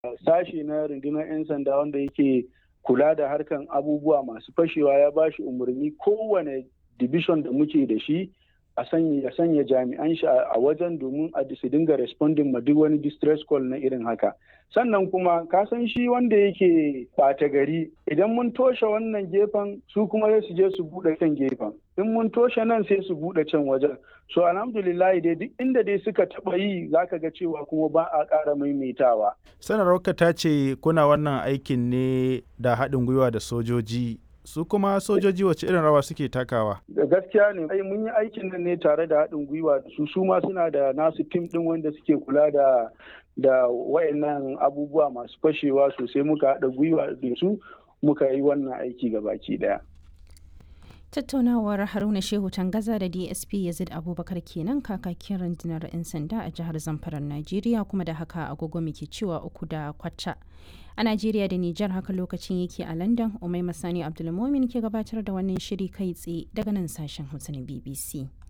sashi na rundunar 'yan sanda wanda yake kula da harkan abubuwa masu fashewa ya ba shi umarni kowane division da muke da shi a sanya ya sanya jami'an shi a wajen domin a su dinga responding ma duk wani distress call na irin haka sannan kuma ka san shi wanda yake ɓata gari idan mun toshe wannan gefen su kuma sai su je su buɗe can gefen in mun toshe nan sai su buɗe can wajen so alhamdulillah dai duk inda dai suka taɓa yi zaka ga cewa kuma ba a ƙara maimaitawa sanarwarka ta ce kuna wannan aikin ne da haɗin gwiwa da sojoji su kuma sojoji wace irin rawa suke takawa da gaskiya ne ai mun yi aikin nan ne tare da haɗin gwiwa da su su ma suna da nasu tim ɗin wanda suke kula da da wayannan abubuwa masu fashewa sosai muka haɗa gwiwa da su muka yi wannan aiki ga baki ɗaya tattaunawar haruna shehu tangaza da dsp yazid abubakar kenan kakakin rundunar 'yan sanda a jihar zamfarar najeriya kuma da haka agogo muke cewa uku da kwata a najeriya da nijar haka lokacin yake a london umai masani abdulmomin ke gabatar da wannan shiri kai tsaye daga nan sashen hausa na bbc